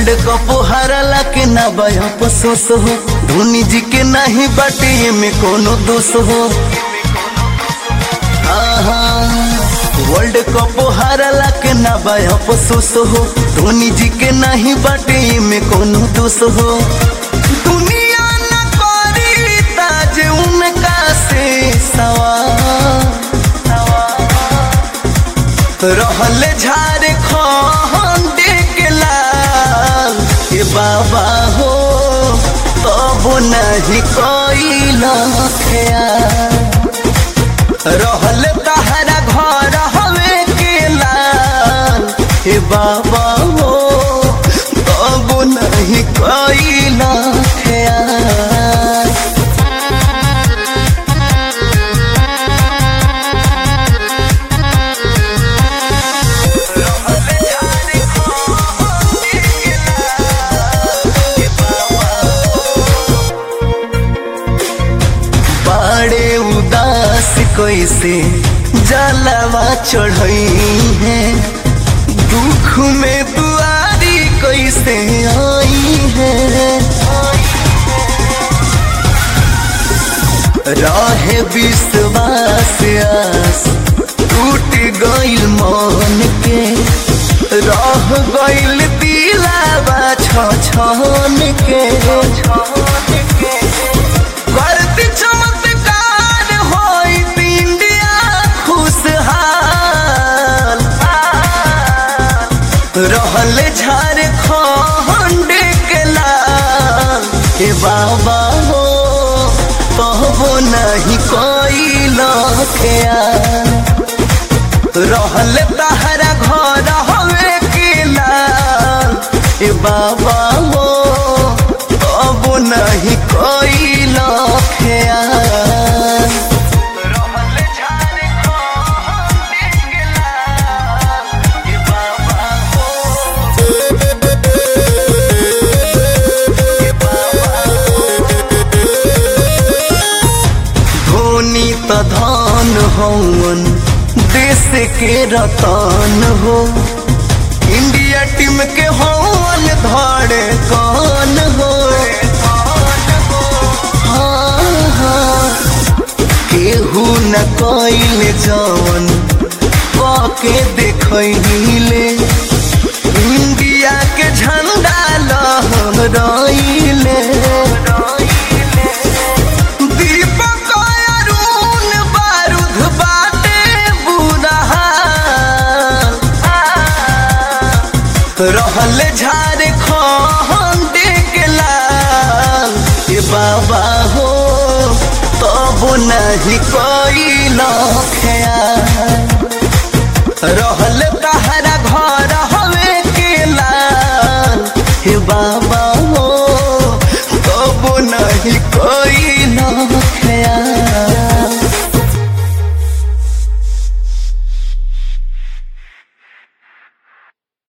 world cup हारला के ना बया अफसोस हो धोनी जी के नहीं बाटे में कोनो दोष हो आहा, वर्ल्ड कप हारला के ना बया अफसोस हो धोनी जी के नहीं बाटे में कोनो दोष हो दुनिया न करी ताज उनका से सवाल रहल झारखंड के लाल ए बाबा हो तब नहीं कैल रहल तहरा घर हवे के लाल ए बाबा हो तब नहीं कैल ख्याल बड़े उदास कैसे जलवा चढ़ई है दुख में दुआरी कैसे आई है रहे विश्वास आस टूट गइल मन के रह गइल दिलावा छ छन के करती चमत्कार होई इंडिया खुशहाल रहल झारखंड के लाल के बाबा हो कहबो नहीं कैल रहल तहरा घर हवे के लाल ए बाबा हो अब नहीं कैल ख्याल धोनी त धन हवन देश के रतन हो इंडिया टीम के हवन धड़े कौन हो हाँ, हाँ, केहू न कैल जवन के देखले इंडिया के झंडा लहराइले दीपक अरुण बारूद बाटे बुढ़हाल रहल झारखंड के लाल ए बाबा हो तब नहीं कैल ख्याल रहल तहरा घर हवे के लाल हे बाबा हो तब नहीं कैल